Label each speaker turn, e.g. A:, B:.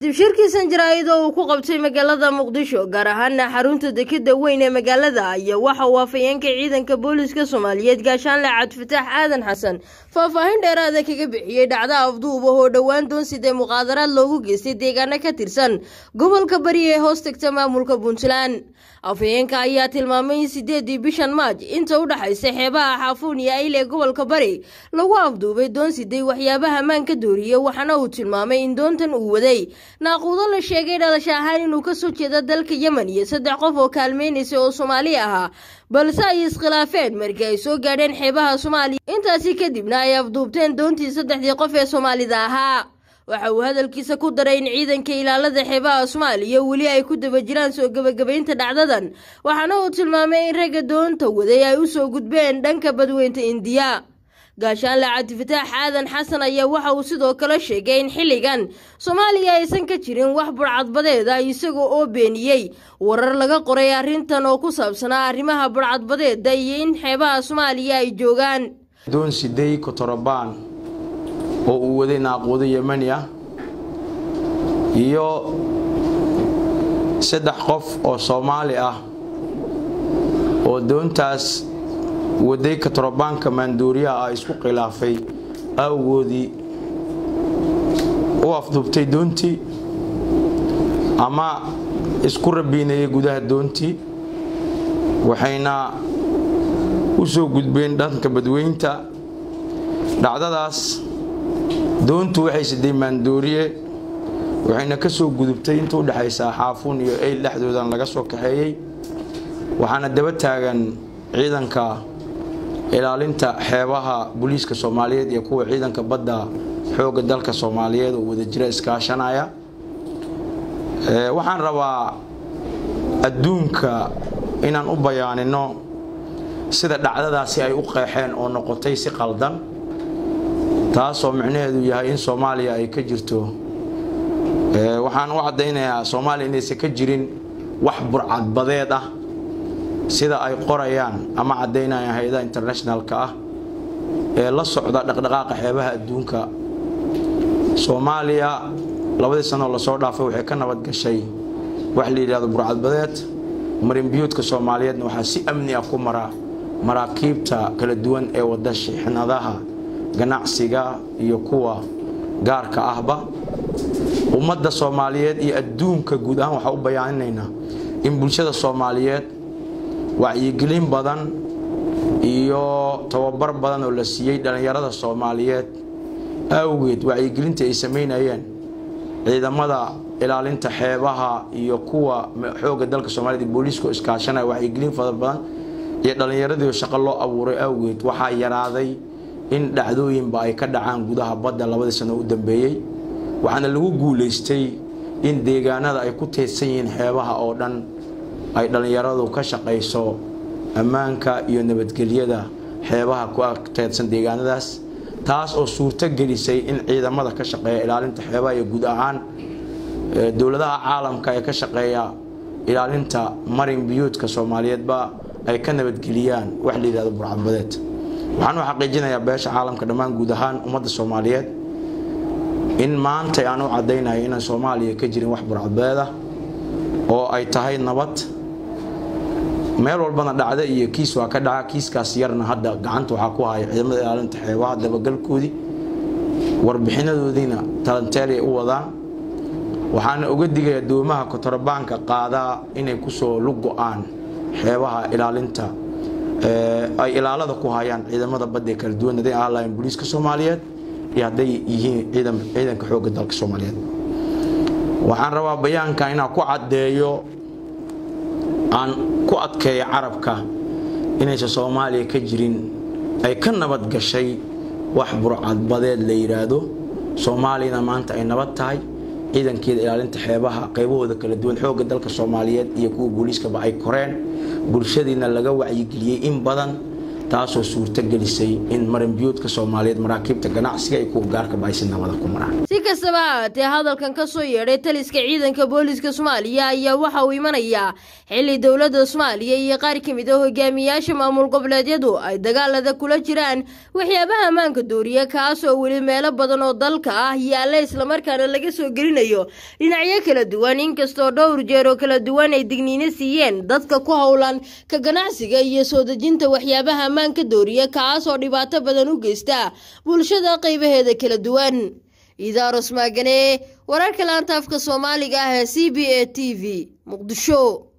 A: dibshirkiisan jaraa'id oo uu ku qabtay magaalada muqdisho gaar ahaana xarunta dekeda weyn ee magaalada ayaa waxa uu afhayeenka ciidanka booliska soomaaliyeed gaashaanle cabdifataax aadan xasan faahfaahin dheeraada kaga bixiyey dhacda afduub oo dhowaan doonsidee muqaadaraad loogu geystay deegaano ka tirsan gobolka bari ee hoos tagta maamulka puntland afhayeenka ayaa tilmaamay in sideedii bishan maaj inta u dhaxaysa xeebaha xaafuun iyo ayl ee gobolka bari lagu afduubay doonsiday waxyaabaha ammaanka dooriye waxaana uu tilmaamay in doontan uu waday naaquudo la sheegay dhalasha ahaan inuu kasoo jeeda dalka yemen iyo saddex qof oo kaalmeynaysa oo soomaali ahaa balse ay iskhilaafeen markii ay soo gaadheen xeebaha soomaaliya intaasi kadibna ay afduubteen doontii saddexdii qof ee soomaalida ahaa waxa uu hadalkiisa ku daray in ciidanka ilaalada xeebaha soomaaliya weli ay ku daba jiraan soo gebagabaynta dhacdadan waxaana uu tilmaamay in ragga doonta waday ay usoo gudbeen dhanka badweynta indiya gaashaanle cabdifataax aadan xasan ayaa waxa uu sidoo kale sheegay in xilligan soomaaliya aysan ka jirin wax burcadbadeeda isaga oo beeniyey warar laga qoray arrintan oo ku saabsanaa arrimaha burcadbadeeda iyo in xeebaha soomaaliya ay joogaan
B: doon sidey kotorobaan oo uu waday naaquudo yemani ah iyo saddex qof oo soomaali ah oo doontaas waday katorobaanka maanduuriyaha ah isku khilaafay awgoodii u afduubtay doontii ama isku rabiinayay gudaha doontii waxayna u soo gudbeen dhanka badweynta dhacdadaas doontu waxay siday maandooriye waxayna ka soo gudubtay inta u dhexaysaa xaafuun iyo eyl dhexdoodan laga soo kaxeeyey waxaana daba taagan ciidanka ilaalinta xeebaha booliiska soomaaliyeed iyo kuwa ciidanka badda xoogga dalka soomaaliyeed oo wadajira iskaashanaya waxaan rabaa adduunka inaan u bayaanino sida dhacdadaasi ay u qeexeen oo noqotay si qaldan taasoo micnaheedu yahay in soomaaliya ay ka jirto waxaan u caddaynayaa soomaaliya inaysan ka jirin wax burcadbadeed ah sida ay qorayaan ama caddaynayaan hay-adaha internationalka ah ee la socda dhaqdhaqaaqa xeebaha adduunka soomaaliya labadii sanoo lasoo dhaafay waxay ka nabad gashay wax la yidhahdo burcadbadeed marinbiyuudka soomaaliyeedna waxaa si amni ah ku mara maraakiibta kala duwan ee wada shixnadaha ganacsiga iyo kuwa gaarka ahba ummadda soomaaliyeed iyo adduunka guud ahaan waxaa u bayaaninaynaa in bulshada soomaaliyeed wacyigelin badan iyo tababar badan oo la siiyey dhallinyarada soomaaliyeed awgeed wacyigelinta ay samaynayeen ciidamada ilaalinta xeebaha iyo kuwa xoogga dalka soomaaliyed booliiska iskaashanaya wacyigelin fara badan iyo dhallinyaradii shaqo loo abuuray awgeed waxaa yaraaday in dhacdooyinba ay ka dhacaan gudaha badda labadii sano u dambeeyey waxaana lagu guulaystay in deegaanada ay ku teedsan yihiin xeebaha oo dhan ay dhallinyaradu ka shaqayso ammaanka iyo nabadgelyada xeebaha ku teedsan deegaanadaas taas oo suurto gelisay in ciidamada ka shaqeeya ilaalinta xeebaha iyo guud ahaan dowladaha caalamka ee ka shaqeeya ilaalinta marin biyuudka soomaaliyeedba ay ka nabadgeliyaan wax la yidhahdo burcadbadeed waxaan u xaqiijinayaa beesha caalamka dhammaan guud ahaan ummadda soomaaliyeed in maanta aan u caddaynayo inaan soomaaliya ka jirin wax burcadbadeed ah oo ay tahay nabad meel walbana dhacda iyo kiis waa ka dhaca kiiskaas yarna hadda gacanta waxaa ku haya ciidamada ilaalinta xeebaha dabagalkoodii warbixinadoodiina talanteelay u wadaan waxaana uga digaya doomaha kotorabaanka qaadaa inay kusoo lug go-aan xeebaha ilaalinta ay ilaalada ku hayaan ciidamada badda ee kala duwan haday ahaan lahayn booliiska soomaaliyeed iyo hadday yihiin ciidanka xoogga dalka soomaaliyeed waxaan rabaa bayaanka inaan ku caddeeyo aan ku adkeeyo carabka inaysan soomaaliya ka jirin ay ka nabad gashay wax burcadbadeed la yidhaahdo soomaaliyana maanta ay nabad tahay ciidankeeda ilaalinta xeebaha qaybahooda kala duwan xoogga dalka soomaaliyeed iyo kuwa booliiskaba ay koreen bulshadiina laga wacyigeliyey in badan taasoo suurto gelisay in marinbiyuudka soomaaliyeed maraakiibta ganacsiga iyo kuwa gaarkaba ay si nabada ku maraan
A: kastaba ha haatee hadalkan ka soo yeedhay taliska ciidanka booliska soomaaliya ayaa waxa uu imanayaa xilli dowladda soomaaliya iyo qaar ka mid a hogaamiyaasha maamul goboleedyadu ay dagaalada kula jiraan waxyaabaha ammaanka dooriya kaas oo weli meelo badan oo dalka ah yaalla islamarkaana laga soo gelinayo dhinacyo kala duwan inkastoo dhowr jeer oo kala duwan ay digniino siiyeen dadka ku howlan ka ganacsiga iyo soo dejinta waxyaabaha ammaanka dooriya kaas oo dhibaato badan u geysta bulshada qaybaheeda kala duwan idaaros maagane wararka laanta afka soomaaliga ah ee c b a t v muqdisho